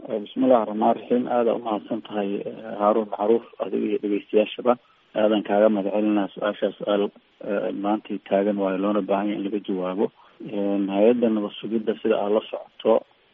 bismillahi raxmaan raxiim aada umahadsan tahay haaruun macruuf adiga iyo dhegeystayaashaba aadan kaaga mahad celinaa su-aashaa su-aal maantii taagan waayo loona baahanya in laga jawaabo hay-adda nabad sugidda sida aad la socoto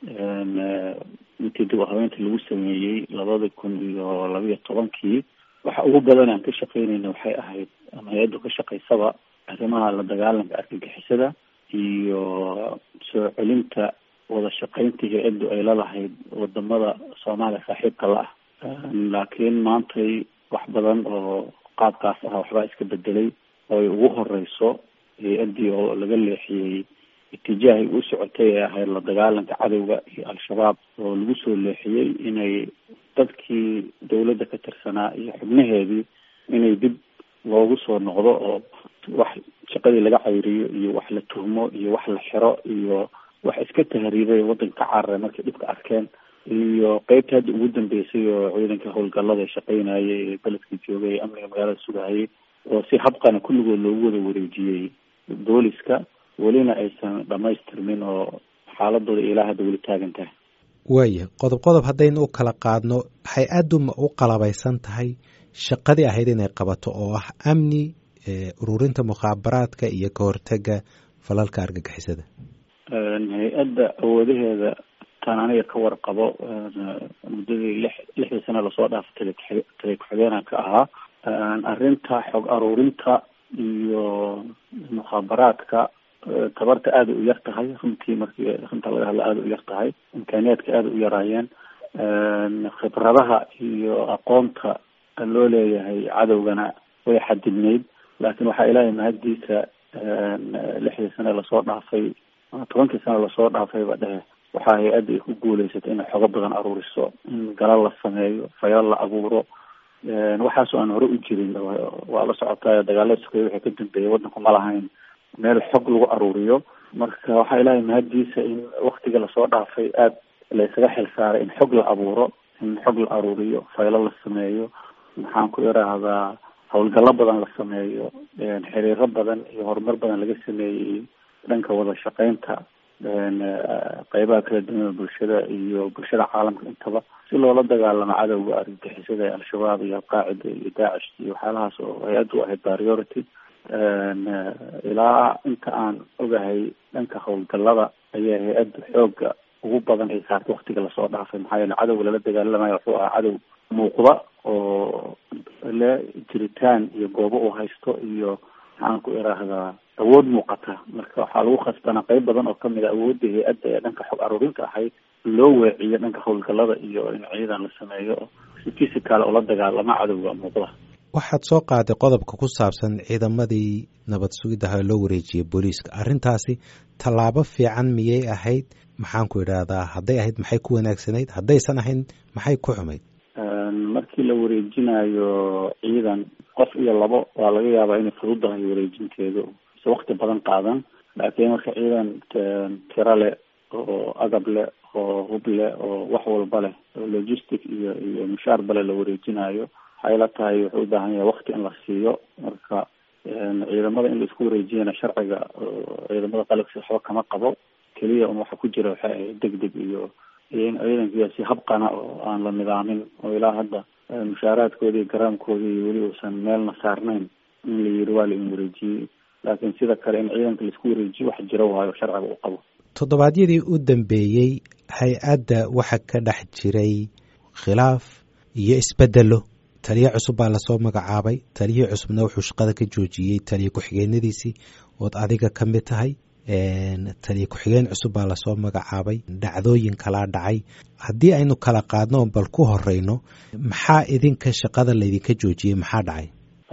intii dib u habeynta lagu sameeyey labada kun iyo labiyo tobankii waxa ugu badan aan ka shaqeynayna waxay ahayd ama hay-addu ka shaqaysaba arrimaha la dagaalanka argagixisada iyo soo celinta wada shaqeynta hay-addu ay lalahayd wadamada soomaaliya saaxiibka la ah laakiin maantay wax badan oo qaabkaas ah waxbaa iska bedelay oo ay ugu horeyso hay-addii oo laga leexiyey itijaahay u socotay ee ahayd la dagaalanka cadowga iyo al-shabaab oo lagu soo leexiyey inay dadkii dawladda ka tirsanaa iyo xubnaheedii inay dib loogu soo noqdo oo wax shaqadii laga cayriyo iyo wax la tuhmo iyo wax la xiro iyo wax iska tahriibay waddanka ka cararay markay dhibka arkeen iyo qeybta hadda ugu dambeysay oo ciidanka howlgallada shaqeynayay ee beledka joogay ee amniga magaalada sugahayay oo si habqana kulligood loogu wada wareejiyey booliska welina aysan dhamaystirmin oo xaaladooda ilaa hadda weli taagan tahay waaya qodob qodob haddaynu u kala qaadno hay-addu ma u qalabaysan tahay shaqadii ahayd inay qabato oo ah amni ururinta mukhaabaraadka iyo ka hortega falalka argagixisada hay-adda awoodaheeda tan aniga ka warqabo muddadii lix lixdii sano lasoo dhaafay tale tale ku-xigeenan ka ahaa arrinta xog aruurinta iyo mukhaabaraadka tabarta aada u yar tahay runtii markii runta laga hadla aada u yar tahay imkaaniyaadka aada u yaraayeen khibradaha iyo aqoonta loo leeyahay cadowgana way xadidnayd laakiin waxaa ilaahay mahaddiisa lixdii sane lasoo dhaafay tobankii sane lasoo dhaafayba dhehe waxaa hay-adda ay ku guuleysatay inay xogo badan aruuriso in galal la sameeyo fayal la abuuro waxaasoo aan hore u jirin waa la socotaa dagaalada sokeeye waxay ka dambeeyay waddanku ma lahayn meel xog lagu aruuriyo marka waxaa ilaahay mahaddiisa in waktiga lasoo dhaafay aada laysaga xil saaray in xog la abuuro in xog la aruuriyo faylo la sameeyo maxaan ku iraahdaa howlgallo badan la sameeyo xiriiro badan iyo horumar badan laga sameeyey dhanka wada shaqeynta qeybaha kala duwan bulshada iyo bulshada caalamka intaba si loola dagaalamo cadowga argagixisada ee al-shabaab iyo alqaacida iyo daacish iyo waxyaalahaas oo hay-addu ahayd priority ilaa inta aan ogahay dhanka howlgallada ayaa hay-adda xooga ugu badan ay saartay waktiga lasoo dhaafay maxaa yeele cadowga lala dagaalamayo wuxuu ahaa cadow muuqda oo le jiritaan iyo goobo uu haysto iyo maxaan ku iraahdaa awood muuqata marka waxaa lagu khasbanaa qeyb badan oo kamid a awoodda hay-adda ee dhanka xog aruurinta ahayd loo weeciyo dhanka howlgallada iyo in ciidan la sameeyo si physical oo la dagaalama cadowga muuqda waxaad soo qaaday qodobka ku saabsan ciidamadii nabad sugiddaha loo wareejiyey booliiska arrintaasi tallaabo fiican miyay ahayd maxaan ku idhaahdaa hadday ahayd maxay ku wanaagsanayd haddaysan ahayn maxay ku xumayd markii la wareejinayo ciidan qof iyo labo waa laga yaabaa inay fududahay wareejinteedu se wakti badan qaadan laakiin marka ciidan tiro leh oo agab leh oo hub leh oo wax walba leh oo logistic iyo iyo mushaar bale la wareejinayo waxay la tahay wuxuu u baahan yahay wakti in la siiyo marka ciidamada in la isku wareejiyana sharciga ciidamada qalabkiisa waxba kama qabo keliya un waxa ku jira waxay ahayd deg deg iyo iyo in ciidankiia si habqana oo aan la nidaamin oo ilaa hadda mushaaraadkoodi iyo garaamkoodi iyo weli uusan meelna saarnayn in la yiri waa la in wareejiyey laakiin sida kale in ciidanka laisku wareejiyo wax jiro waayo sharciga u qabo toddobaadyadii u dambeeyey hay-adda waxa ka dhex jiray khilaaf iyo isbedelo taliye cusub baa lasoo magacaabay taliyihii cusubna wuxuu shaqada ka joojiyey taliye ku-xigeenadiisii ood adiga ka mid tahay taliye ku-xigeen cusub baa lasoo magacaabay dhacdooyin kalaa dhacay haddii aynu kala qaadno oo bal ku horeyno maxaa idinka shaqada laydinka joojiyey maxaa dhacay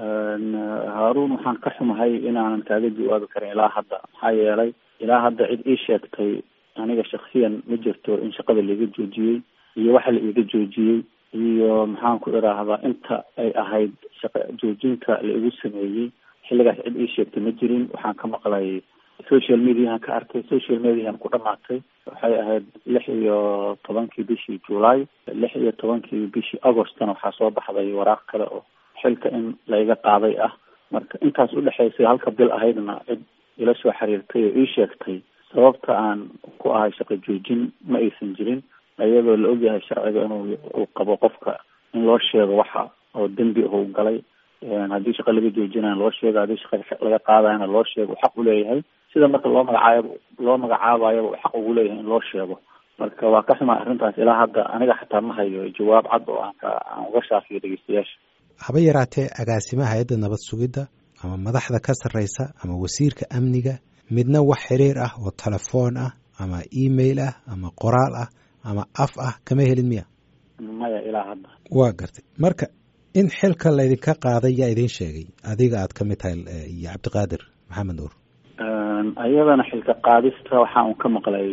haaruun waxaan ka xumahay inaanan kaaga jawaabi karin ilaa hadda maxaa yeelay ilaa hadda cid ii sheegtay aniga shaksiyan ma jirto in shaqada laiga joojiyey iyo waxa la iiga joojiyey iyo maxaan ku iraahdaa inta ay ahayd shaqa joojinta la igu sameeyey xilligaas cid ii sheegtay ma jirin waxaan ka maqlay social mediahan ka arkay social mediahan ku dhamaatay waxay ahayd lix iyo tobankii bishii july lix iyo tobankii bishii augostna waxaa soo baxday waraaq kale oo xilka in laiga qaaday ah marka intaas udhexaysay halka bil ahaydna cid ila soo xiriirtay oo ii sheegtay sababta aan ku ahay shaqo joojin ma aysan jirin iyadoo la ogyahay sharciga inuu uu qabo qofka in loo sheego waxa oo dembi uu galay haddii shaqa laga joojinaya loo sheego haddii shaqa laga qaadayana loo sheego xaq u leeyahay sida marka loo magacaayaba loo magacaabayaba uu xaq ugu leeyahay in loo sheego marka waa ka xumaa arrintaas ilaa hadda aniga xataa ma hayo jawaab cad oo aan ka aan uga shaafiyo dhegeystayaasha haba yaraatee agaasimaha hay-adda nabad sugidda ama madaxda ka sarreysa ama wasiirka amniga midna wax xiriir ah oo telefoon ah ama email ah ama qoraal ah ama af ah kama helin miya maya ilaa hadda waa gartay marka in xilka laydinka qaaday yaa idiin sheegay adiga aad ka mid tahay iyo cabdiqaadir maxamed nuur iyadana xilka qaadista waxaa un ka maqlay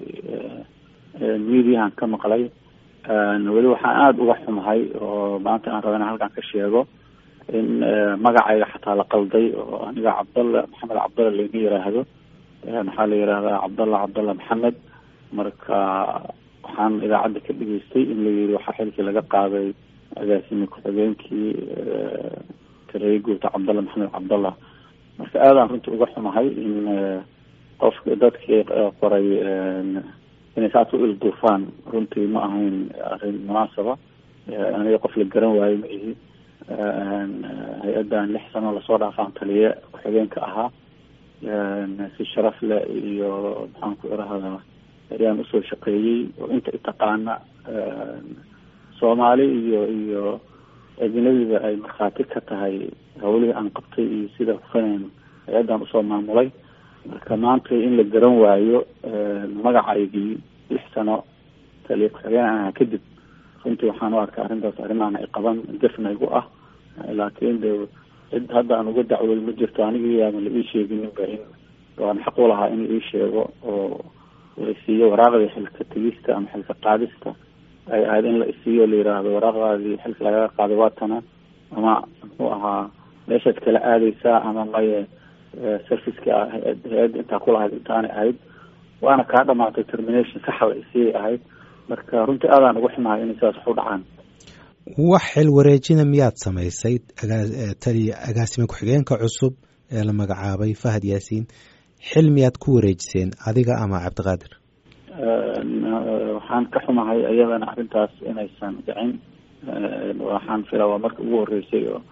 mediahan ka maqlay weli waxaan aada uga xumahay oo maanta aan raba in halkan ka sheego in magacayga xataa la qalday oo aniga cabdalla maxamed cabdalla laima yiraahdo maxaa la yihahdaa cabdalla cabdalla maxamed marka waxaan idaacadda ka dhageystay in la yiri waxaa xilkii laga qaaday agaasimi ku-xigeenkii tareeye guurta cabdalla maxamed cabdalla marka aadaan runtii uga xumahay in qofka dadkii qoray inay saas u ilduufaan runtii ma ahayn arrin munaasaba aniga qof la garan waayo ma ihi hay-addan lix sano lasoo dhaafaan taliye ku-xigeenka ahaa si sharaf leh iyo maxaan ku irahdaa ayaan usoo shaqeeyey oo inta itaqaana soomaali iyo iyo ajnabiga ay markhaati ka tahay hawlihii aan qabtay iyo sida hufaneen hay-addan usoo maamulay marka maanta in la garan waayo magacaygii lix sano taliye ku-xigeen aha kadib runtii waxaan u arkay arrintaas arrimahan ay qaban gefna igu ah laakiin de cid hadda aan uga dacwooy ma jirto anigii yaaban la ii sheegininba in waan xaq u lahaa in ii sheego oo la isiiyo waraaqdii xilka tegista ama xilka qaadista ay ahayd in la isiiyo la yiraahdo waraaqdaadii xilka lagaga qaaday waatana ama muxuu ahaa meeshaad kala aadeysaa ama maye serviceka hay-adda intaa kulahayd intaanay ahayd waana kaa dhamaatay termination saxa la isiiyay ahayd marka runtii aadaan uga xumahay inay sidaas wax u dhacaan wax xil wareejina miyaad samaysay taliya agaasime ku-xigeenka cusub ee la magacaabay fahad yaasiin xil miyaad ku wareejiseen adiga ama cabdiqaadir waxaan ka xumahay iyadana arrintaas inaysan dhicin waxaan filaa waa marka ugu horeysay oo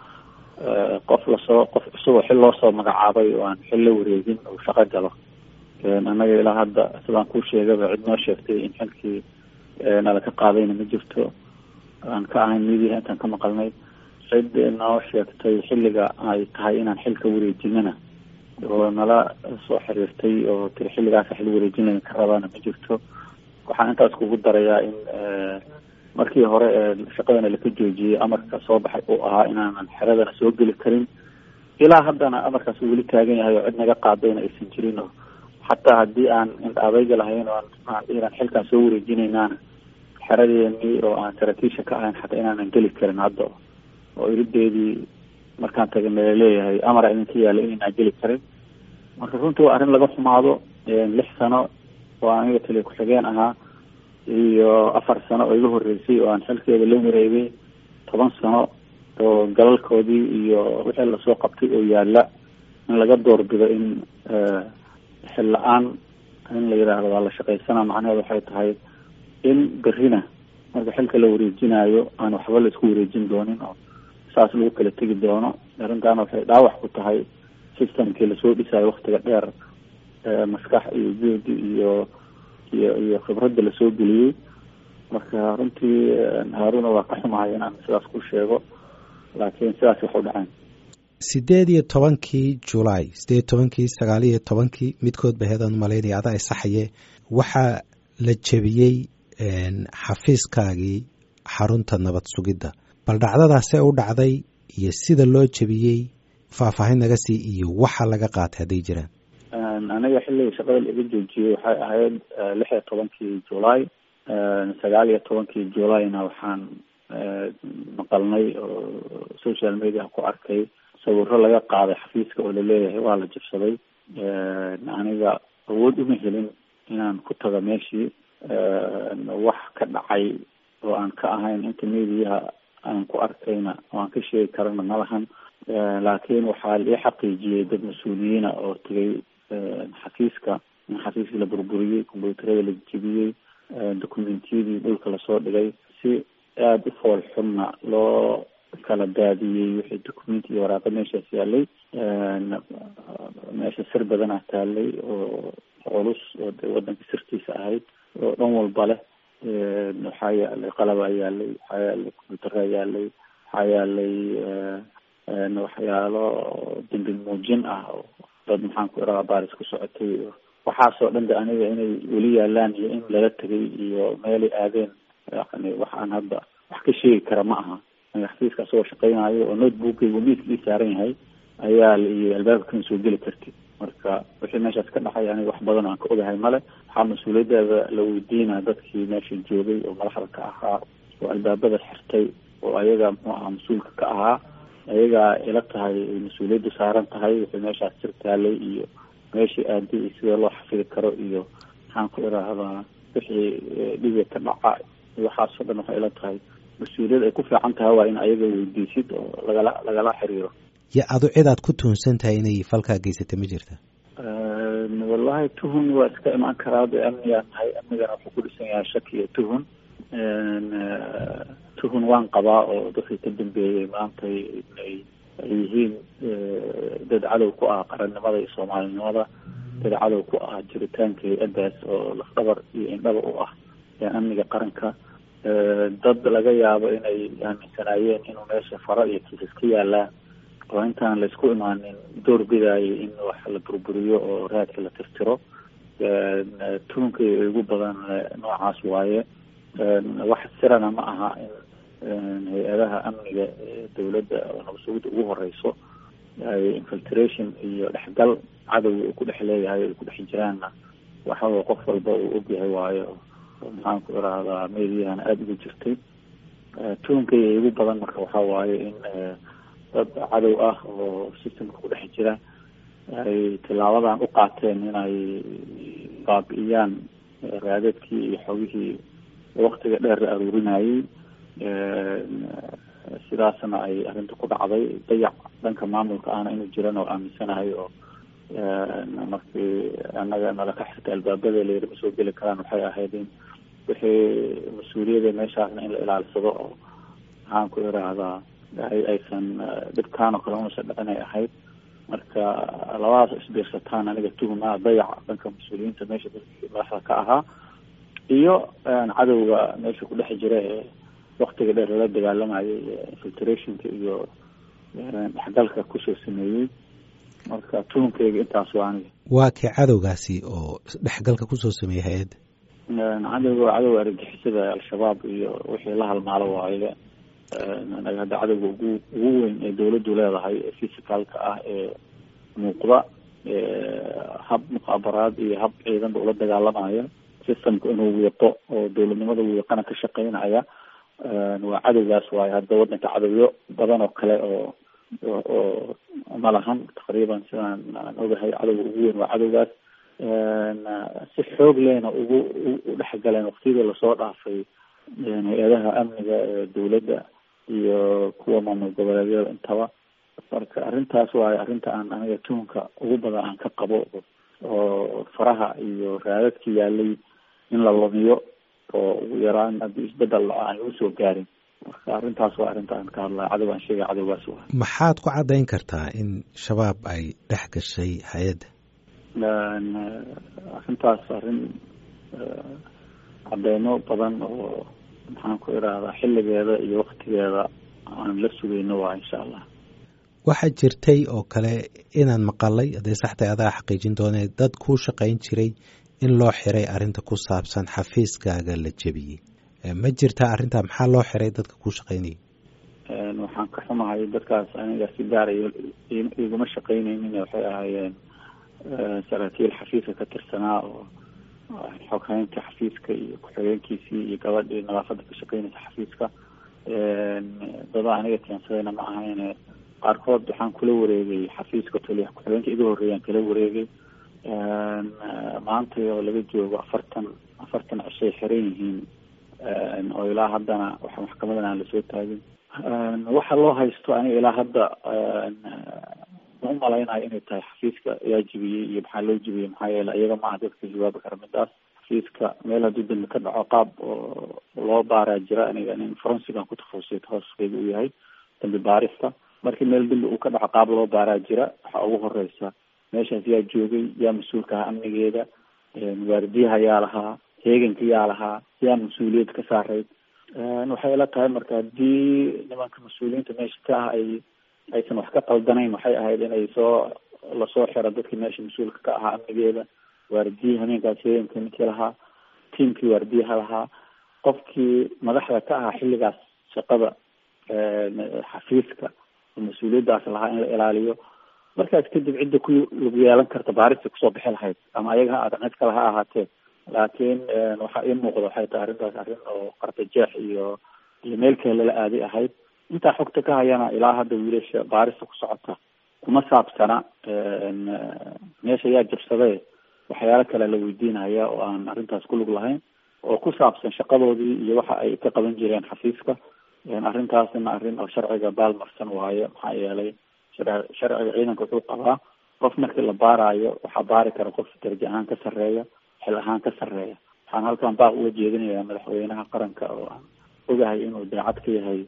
qof lasoo qof cusub oo xil loosoo magacaabay oo aan xil la wareegin uu shaqo galo annaga ilaa hadda sidaan kuu sheegaba cid noo sheegtay in xilkii nala ka qaadayna ma jirto aan ka ahayn midiyaha intaan ka maqalnay cid noo sheegtay xilliga ay tahay inaan xilka wareejinana oo nala soo xiriirtay oo tiri xilligaasa xil wareejinaya ka rabaana ma jirto waxaan intaas kugu darayaa in markii hore ee shaqadana laka joojiyey amarka soo baxay uu ahaa inaanan xeradana soo geli karin ilaa haddana amarkaas uu weli taagan yahay oo cid naga qaadayna aysan jirin oo xataa haddii aan indhaadayga lahayn oo aan inaan xilkaan soo wareejinaynaana xeradeeni oo aan saraakiisha ka ahayn xataa inaanan geli karin hadda oo irideedii markaan tagana laleeyahay amara idinka yaalla inaynaan geli karin marka runtii waa arrin laga xumaado lix sano oo aniga taliya ku-xigeen ahaa iyo afar sano oo iga horeysay oo aan xilkeeda la wareegay toban sano oo galalkoodii iyo wixii lasoo qabtay oo yaalla in laga doorbido in xil la-aan in la yidhaahdo waa la shaqaysana macnaheedu waxay tahay in berrina marka xilka la wareejinayo aan waxba la isku wareejin doonin oo saas lagu kala tegi doono arrintaana waxay dhaawac ku tahay systemkii lasoo dhisayo waktiga dheer maskax iyo juhdi iyo iyo iyo khibradda lasoo geliyey marka runtii haaruna waa ka xumahay inaan sidaas ku sheego laakiin sidaas wax u dhaceen sideed iyo tobankii julaay sideed iyo tobankii sagaal iyo tobankii midkood ba heedaan malaynaya adaa isaxaye waxaa la jebiyey xafiiskaagii xarunta nabad sugidda bal dhacdadaasee u dhacday iyo sida loo jebiyey faahfaahin naga sii iyo waxa laga qaatay hadday jiraan aniga xilliga shaqada laiga joojiyey waxay ahayd lix iyo tobankii julaay sagaal iyo tobankii julayna waxaan maqalnay oo social media ku arkay sawiro laga qaaday xafiiska oo laleeyahay waa la jabsaday aniga awood uma helin inaan ku tago meeshii wax ka dhacay oo aan ka ahayn inta mediyaha aan ku arkayna oo aan ka sheegi karana malahan laakiin waxaa ii xaqiijiyey dad mas-uuliyiina oo tegay xafiiska in xafiiskii la burburiyey combyuutarada la jebiyey documentiyadii dhulka lasoo dhigay si aada u fool xunna loo kala daadiyey wixii documenti iyo waraaqa meeshaas yaalay meesha sir badanaa taalay oo culus oo de wadanka sirtiisa ahayd oo dhan walba leh waxaa yaalay qalabaa yaalay waxaa yaalay combyuteraa yaalay waxaa yaalay waxyaalo dambi muujin ah oo dad maxaan ku iraa baaris ku socotay waxaasoo dhan de aniga inay weli yaalaan iyo in lala tegay iyo meelay aadeen yani wax aan hadda wax ka sheegi kara ma aha xafiiska asagoo shaqeynayo oo notebookaygu miiska ii saaran yahay ayaa iyo albaabka kan soo geli kartid marka wixii meeshaas ka dhacay aniga wax badan aan ka ogahay male waxaa mas-uuliyaddeeda la weydiinaa dadkii meesha joogay oo madaxda ka ahaa oo albaabada xirtay oo ayaga muxuu ahaa mas-uulka ka ahaa ayagaa ila tahay mas-uuliyaddu saaran tahay wixii meeshaas sir taalay iyo meeshii aaday iyo sida loo xafidi karo iyo maxaan ku iraahdaa wixii dhiga ka dhaca waxaasoo dhan waxay ila tahay mas-uuliyad ay ku fiican tahay waa in ayaga weydiisid oo lagala lagala xiriiro yo adu cid aad ku tuhunsan tahay inay falkaa geysata ma jirta wallahi tuhun waa iska imaan karaa de amnigaa tahay amnigana wuxuu ku dhisan yahay shaki iyo tuhun tuhun waan qabaa oo dadkii ka dambeeyey maanta inay ay yihiin dad cadow ku ah qarannimada iyo soomaalinimada dad cadow ku ah jiritaanka hay-addaas oo lafdhabar iyo indhaba u ah amniga qaranka dad laga yaabo inay aaminsanaayeen inuu meesha faro iyo kiisas ka yaalaan oo intaan laysku imaanin door bidaayay in wax la burburiyo oo raadka la tirtiro tuhunka ugu badan noocaas waaye wax sirana ma aha in hay-adaha amniga dawladda oo nabasugida ugu horeyso ay infiltration iyo dhexgal cadowga uu ku dhex leeyahay ay ku dhex jiraanna waxawa qof walba uu ogyahay waayo maxaan ku irahdaa meediyahana aada ugu jirtay tuhunkay ugu badan marka waxaa waaye in dad cadow ah oo systemka ku dhex jira ay tilaabadan u qaateen inay baabi'iyaan raadadkii iyo xogihii waktiga dheer la aruurinayay sidaasna ay arrinta ku dhacday dayac dhanka maamulka ahna inuu jiran oo aaminsanahay oo markii annaga nala ka xirtay albaabada layiri ma soo geli karaan waxay ahayd in wixii mas-uuliyada meeshaasna in la ilaalsado oo maxaan ku iraahdaa aysan dhibkaan oo kale unasa dhicin ay ahayd marka labadaas isbiirsataan aniga tuhuma dayac dhanka mas-uuliyiinta meesha dadkii madaxda ka ahaa iyo cadowga meesha ku dhex jira ee waktiga dheer lala dagaalamayay infiltrationka iyo dhexgalka kusoo sameeyey marka tuhunkeyga intaas waa aniga waa kee cadowgaasi oo dhexgalka kusoo sameeyey hay-adda cadowga cadowga argagixisada al-shabaab iyo wixii la halmaalo waaye anaga hadda cadowga ugu ugu weyn ee dawladdu leedahay ee physicalka ah ee muuqda hab mukhaabaraad iyo hab ciidanba ula dagaalamaya systemka inuu wiiqo oo dawladnimada wiiqana ka shaqeynaya waa cadowgaas waayo hadda wadanka cadowyo badan oo kale oo oo ma lahan taqriiban sidaan aan ogahay cadowga ugu weyn waa cadowgaas si xoog lehna ugu u dhexgaleen waktiyadii lasoo dhaafay hay-adaha amniga ee dawladda iyo kuwa maamul goboleedyada intaba marka arrintaas waayo arrinta aan aniga tuhunka ugu badan aan ka qabo oo faraha iyo raadadka yaalay in la lumiyo oo ugu yaraan haddii isbedel aan lagu soo gaarin marka arrintaas waa arrinta aan ka hadlaya cadow aan sheegay cadowgaas waa maxaad ku caddayn kartaa in shabaab ay dhex gashay hay-adda arrintaas arrin cadeymo badan oo maxaan ku irahdaa xilligeeda iyo waktigeeda aan la sugayno waa insha allah waxaa jirtay oo kale inaan maqalay hadday saxtay adaa xaqiijin doonee dad kuu shaqayn jiray in loo xiray arrinta ku saabsan xafiiskaaga la jebiyey ma jirtaa arrintaa maxaa loo xiray dadka kuu shaqaynayay waxaan ka xumahay dadkaas aniga si gaara iguma shaqaynaynin waxay ahaayeen saraakiil xafiiska ka tirsanaa oo xoghaynta xafiiska iyo ku-xigeenkiisii iyo gabadhii nadaafada ka shaqeynaysa xafiiska dada aniga keensadayna ma ahayne qaarkood waxaan kula wareegay xafiiska taliya ku-xigeenka iga horreeyaan kala wareegay maanta oo laga joogo afartan afartan cishay xiran yihiin oo ilaa haddana waxa maxkamadan aan lasoo taagin waxa loo haysto aniga ilaa hadda ma umalaynayo inay tahay xafiiska yaa jibiyey iyo maxaa loo jibiyey maxaa yeele iyaga maaha dadka jawaabi kara midaas xafiiska meel hadduu dambi ka dhaco qaab oo loo baaraa jira aniga nin forensigan ku takhasusay takhasuskeeda uu yahay dambi baarista markii meel dambi uu ka dhaco qaab loo baaraa jira waxaa ugu horeysa meeshaas yaa joogay yaa mas-uulka ahaa amnigeeda waardiyaha yaa lahaa heeganka yaa lahaa yaa mas-uuliyad ka saarayd waxay ila tahay marka haddii nimanka mas-uuliyiinta meesha ka ah ay aysan wax ka qaldanayn waxay ahayd inay soo lasoo xiro dadkii meesha mas-uulka ka ahaa amnigeeda waardiyaha habeenkaas heeganka ninkii lahaa tiamkii waardiyaha lahaa qofkii madaxda ka ahaa xilligaas shaqada xafiiska oo mas-uuliyaddaas lahaa in la ilaaliyo markaas kadib cidda ku lagu yeelan karta baarista kusoo bixi lahayd ama ayaga ha cid kale ha ahaatee laakiin waxaa ii muuqda waxay tahay arrintaas arrin oo qartajeex iyo iyo meel kale lala aaday ahayd intaa xogta ka hayana ilaa hadda wiilasha baarista ku socota kuma saabsana meesha yaa jabsadee waxyaalo kale la weydiinaya oo aan arrintaas ku lug lahayn oo ku saabsan shaqadoodii iyo waxa ay ka qaban jireen xafiiska arrintaasna arrin oo sharciga baalmarsan waaye maxaa yeelay sharciga ciidanka wuxuu qabaa qof markii la baaraayo waxaa baari kara qof darajo ahaan ka sarreeya xil ahaan ka sarreeya waxaan halkan baaq uga jeedinayaa madaxweynaha qaranka oo aan ogahay inuu daacad ka yahay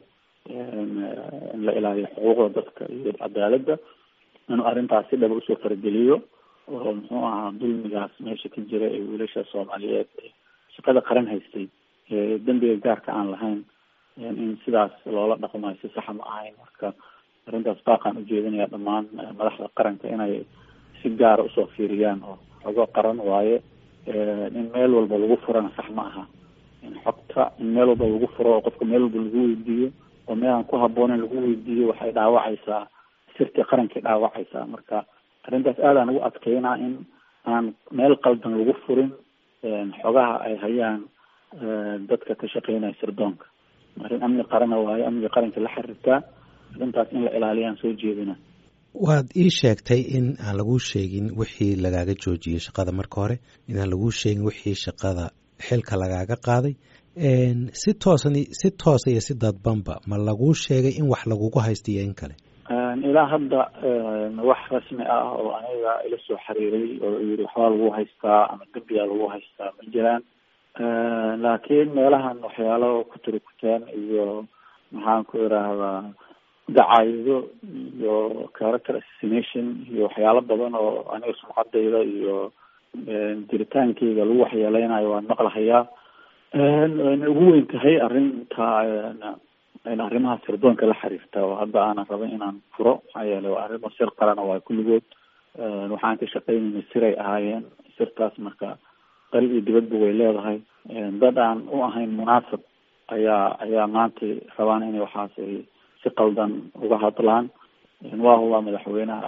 in la ilaaliyo xuquuqda dadka iyo cadaaladda inuu arrintaas si dhaba usoo farageliyo oo muxuu ahaa dulmigaas meesha ka jira ee wiilasha soomaaliyeed shaqada qaran haystay dembiga gaarka aan lahayn in sidaas loola dhaqmayo si saxa ma ahayn marka arrintaas baaqaan ujeedinaya dhammaan madaxda qaranka inay si gaara usoo fiiriyaan oo xogo qaran waaye in meel walba lagu furana sax ma aha in xogta in meel walba lagu furo oo qofka meel walba lagu weydiiyo oo meel aan ku habboonen lagu weydiiyo waxay dhaawacaysaa sirtii qarankay dhaawacaysaa marka arrintaas aadaan ugu adkeynaa in aan meel qaldan lagu furin xogaha ay hayaan dadka ka shaqeynaya sirdoonka arrin amni qarana waayo amniga qaranka la xiriirtaa arrintaas in la ilaaliyaan soo jeedina waad ii sheegtay in aan laguu sheegin wixii lagaaga joojiyey shaqada marka hore inaan laguu sheegin wixii shaqada xilka lagaaga qaaday si toosan si toosa iyo si dadbanba ma laguu sheegay in wax lagugu haysta iyo in kale ilaa hadda wax rasmi ah oo aniga ila soo xiriiray oo yiri waxbaa lagu haystaa ama dembiyaa lagu haystaa ma jiraan laakiin meelahan waxyaalo ku turikuteen iyo maxaan ku idhaahdaa dacaayido iyo character assassination iyo waxyaalo badan oo aniga sumcadayda iyo jiritaankeyga lagu waxyeeleynayo waan maqlahayaa wayna ugu weyn tahay arrinta arrimaha sirdoonka la xiriirta oo hadda aanan rabin inaan furo maxaa yeele waa arrimo sir qalana waa kulligood waxaan ka shaqeynayna siray ahaayeen sirtaas marka qari iyo dibadba way leedahay dad aan u ahayn munaasab ayaa ayaa maanta rabaan inay waxaas ay si qaldan uga hadlaan waa huwa madaxweynaha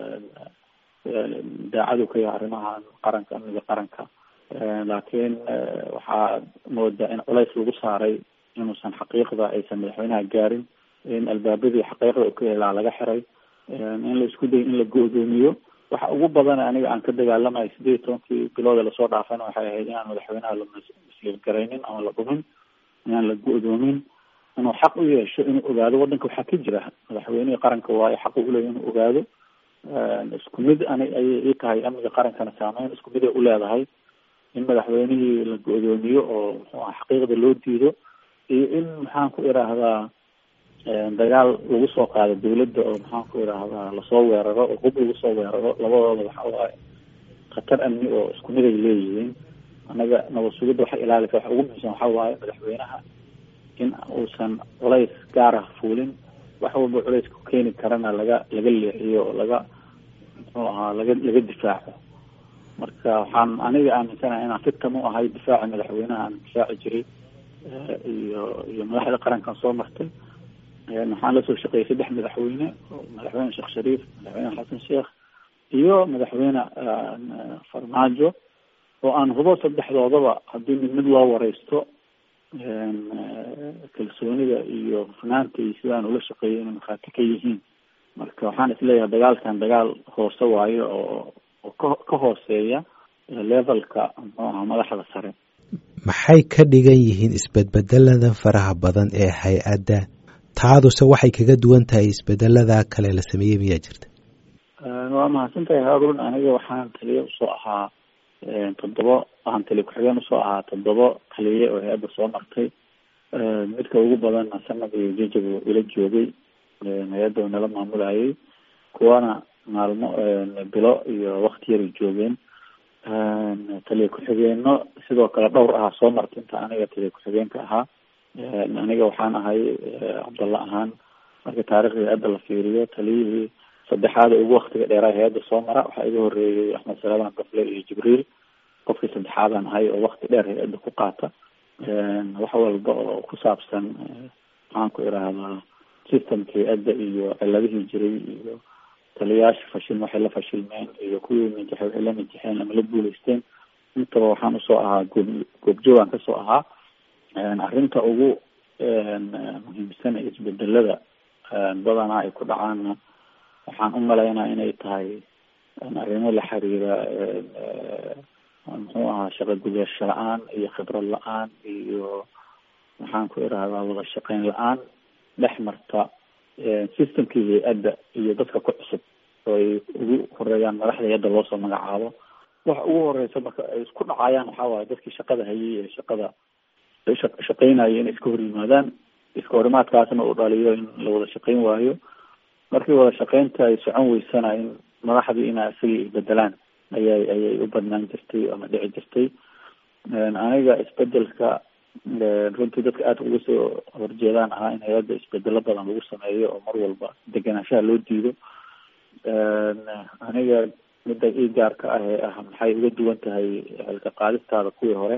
daacadu ka yahay arrimahan qaranka amniga qaranka laakiin waxaa moodaa in culays lagu saaray inuusan xaqiiqda aysan madaxweynaha gaarin in albaabadii xaqiiqda u ka helaa laga xiray in la isku dayo in la go-doomiyo waxa ugu badan aniga aan ka dagaalamayo sideed iyo tobankii bilooda lasoo dhaafana waxay ahayd inaan madaxweynaha la masliir garaynin ama la dhumin inaan la go-doomin inuu xaq u yeesho inuu ogaado wadanka waxaa ka jira madaxweynihii qaranka waayo xaq uleeya inuu ogaado isku mid ani ayay ii tahay amniga qarankana saameyn isku mid ay uleedahay in madaxweynihii la go-doomiyo oo muxuu aha xaqiiqda loo diido iyo in maxaan ku idhaahdaa dagaal lagu soo qaado dawladda oo maxaan ku idhaahdaa lasoo weeraro oo hub lagu soo weeraro labadooda waxa waaye khatar amni oo isku mid ay leeyihiin anaga nabad sugidda waxay ilaalisa waxa ugu muhiimsan waxa waaye madaxweynaha in uusan culays gaar ah fuulin wax walba culays ku keeni karana laga laga leexiyo oo laga muxuu ahaa laga laga difaaco marka waxaan aniga aaminsanahay inaan fitam u ahay difaaca madaxweynaha aan difaaci jiray iyo iyo madaxda qarankan soo martay waxaan lasoo shaqeeyay saddex madaxweyne madaxweyne sheekh shariif madaxweyne xasan sheekh iyo madaxweyne farmaajo oo aan hubo saddexdoodaba haddii mid mid loo wareysto kalsoonida iyo hufnaanta iyo sidaan ula shaqeeyay inay markhaati ka yihiin marka waxaan isleeyahay dagaalkan dagaal hoose waayo oo oo ka ka hooseeya levelka muxuu ahaa madaxda sare maxay ka dhigan yihiin isbedbedelada faraha badan ee hay-adda taaduse waxay kaga duwan tahay isbedelada kale la sameeyey miyaa jirta waa mahadsantahay haarun aniga waxaan taliya usoo ahaa toddoba aan tali ku-xigeen usoo ahaa toddoba taliye oo hay-adda soo martay midka ugu badanna sanad iyo jajab ila joogay hay-adda oo nala maamulayay kuwana maalmo bilo iyo wakti yaray joogeen taliya ku-xigeeno sidoo kale dhowr ahaa soo marta inta aniga taliya ku-xigeenka ahaa aniga waxaan ahay cabdalla ahaan marka taarikhda hay-adda la fiiriyo taliyihii saddexaad ugu waktiga dheeraa hay-adda soo mara waxaa iga horeeyey axmed salaaman gafle iyo jibriil qofkii saddexaadaan ahay oo wakti dheer hay-adda ku qaata wax walba oo ku saabsan maxaan ku irahdaa systemka hay-adda iyo ciladihii jiray iyo taliyayaasha fashilma waxay la fashilmeen iyo kuwii najaxay waxay la najaxeen ama la guuleysteen intaba waxaan usoo ahaa goob goobjoogaan kasoo ahaa arrinta ugu muhiimsan ee isbedelada badanaa ay ku dhacaanna waxaan u malaynaa inay tahay arrimo la xiriira muxuu ahaa shaqo gudasho la-aan iyo khibrad la-aan iyo maxaan ku irahdaa wada shaqeyn la-aan dhex marta systemkii hay-adda iyo dadka ku cusub oo ay ugu horeeyaan madaxda hay-adda loosoo magacaabo waxa ugu horeysa marka ay isku dhacayaan waxaa waaye dadkii shaqada hayay ee shaqada shaqeynaya inay iska hor yimaadaan iska horimaadkaasna uu dhaliyo in la wada shaqeyn waayo markii wada shaqeynta ay socon weysana in madaxdii ina isagii isbedelaan ayay ayay u badnaan jirtay ama dhici jirtay aniga isbedelka runtii dadka aada uga soo horjeedaan ahaa in hay-adda isbedelo badan lagu sameeyo oo mar walba degenaanshaha loo diido aniga midda ii gaarka ah ee ah maxay uga duwan tahay xilka qaadistaada kuwii hore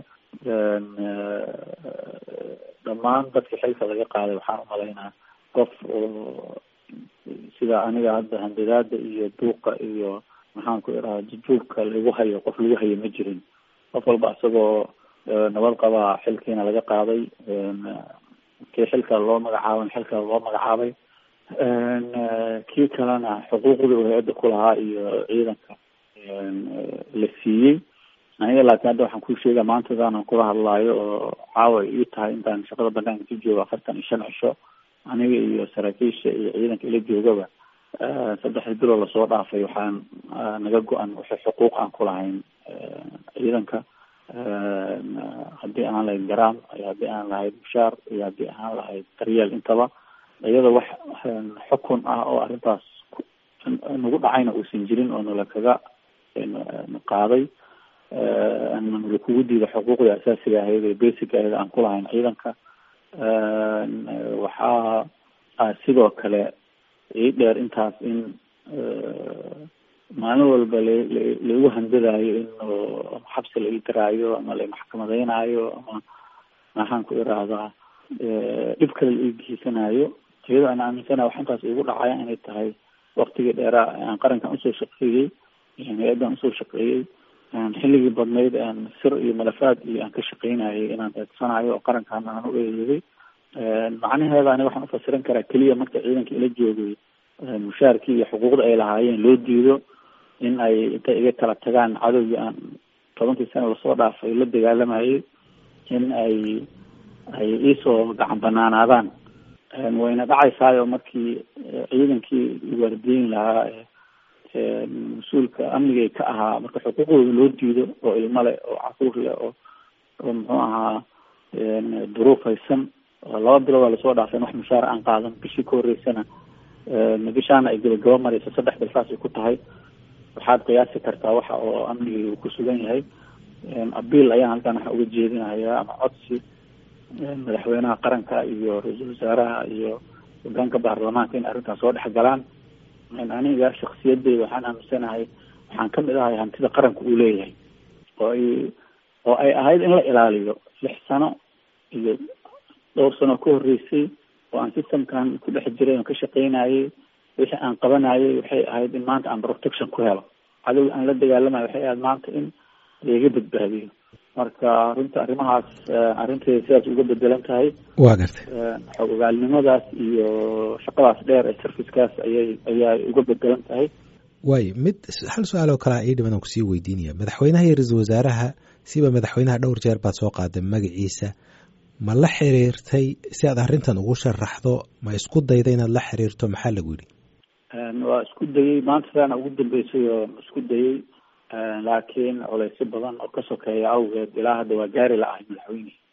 dhammaan dadka xilka laga qaaday waxaan umalaynaa qof oo sida aniga hadda handidaada iyo duuqa iyo maxaan ku iraha jujuubka lagu hayo qof lagu hayo ma jirin qof walba isagoo nabad qabaa xilkiina laga qaaday kii xilka loo magacaabay xilka loo magacaabay kii kalena xuquuqdii uu hay-adda ku lahaa iyo ciidanka la siiyey aniga laakiin hadda waxaan ku sheega maantadaanan kula hadlaayo oo caawa ii tahay intaan shaqada banaanka ku joogo afartan iyo shan cisho aniga iyo saraakiisha iyo ciidanka ila joogaba saddexdii biloo lasoo dhaafay waxaan naga go-an waxay xuquuq aan ku lahayn ciidanka haddii aan lahayd garaam iyo haddii aan lahayd mushaar iyo haddii aan lahayd daryeel intaba iyada wax xukun ah oo arrintaas nagu dhacayna uusan jirin oo nala kaga qaaday nala kugu diida xuquuqda asaasiga ahayd ee basic ahayd aan ku lahayn ciidanka waxaa sidoo kale ii dheer intaas in maalin walba la laigu handadaayo in xabsi la ii daraayo ama la maxkamadeynayo ama maxaan ku irahdaa dhib kale la ii geysanayo iyadoo aan aaminsanaha wax intaas igu dhacaya inay tahay waktigii dheeraa aan qarankan usoo shaqeeyey hay-addan usoo shaqeeyey xilligii badnayd aan sir iyo malafaad iyo aan ka shaqeynayay inaan eedsanayo oo qarankaana aan u eedeeday macnaheeda ani waxaan ufasiran karaa keliya marka ciidanka ila joogay mushaarkii iyo xuquuqda ay lahaayeen loo diido in ay intay iga kala tagaan cadowgii aan tobankii sana lasoo dhaafay la dagaalamayay in ay ay iisoo gacan banaanaadaan wayna dhacaysaayo markii ciidankii waardiyin lahaa mas-uulka amnigay ka ahaa marka xuquuqdooda loo diido oo ilmo leh oo caruur leh oo oo muxuu ahaa duruuf haysan laba bilood lasoo dhaafay wax mushaar aan qaadan bishii ka horeysana bishaana ay gabagaba mareyso saddex bil saasay ku tahay waxaad qiyaasi kartaa waxa oo amnigii uu ku sugan yahay abiil ayaan halkan waxa uga jeedinayaa ama codsi madaxweynaha qaranka iyo ra-iisul wasaaraha iyo hogaanka baarlamaanka in arrintaas soo dhex galaan aniga shaksiyadeyda waxaan aaminsanahay waxaan kamid ahay hantida qaranka uu leeyahay oo ay oo ay ahayd in la ilaaliyo lix sano iyo dhowr sano ka horeysay oo aan systemkan ku dhex jiray oon ka shaqeynayay wixii aan qabanayay waxay ahayd in maanta aan protection ku helo cadow aan la dagaalamayo waxay ahayd maanta in laiga badbaadiyo marka runta arrimahaas arrinteeda sidaas uga bedelan tahay waa gartay xog ogaalnimadaas iyo shaqadaas dheer ee servicekaas ayay ayaa uga bedelan tahay waayo mid hal su-aal oo kalea ii dhiman aan kusii weydiinaya madaxweynaha iyo ra-iisul wasaaraha siba madaxweynaha dhowr jeer baad soo qaaday magaciisa ma la xiriirtay si aad arrintan ugu sharaxdo ma isku dayda inaad la xiriirto maxaa lagu yidhi waa isku dayey maanta saana ugu dambeysay oo isku dayey laakiin culaysyo badan oo ka sokeeya awgeed ilaa hadda waa gaari la-ahay madaxweyne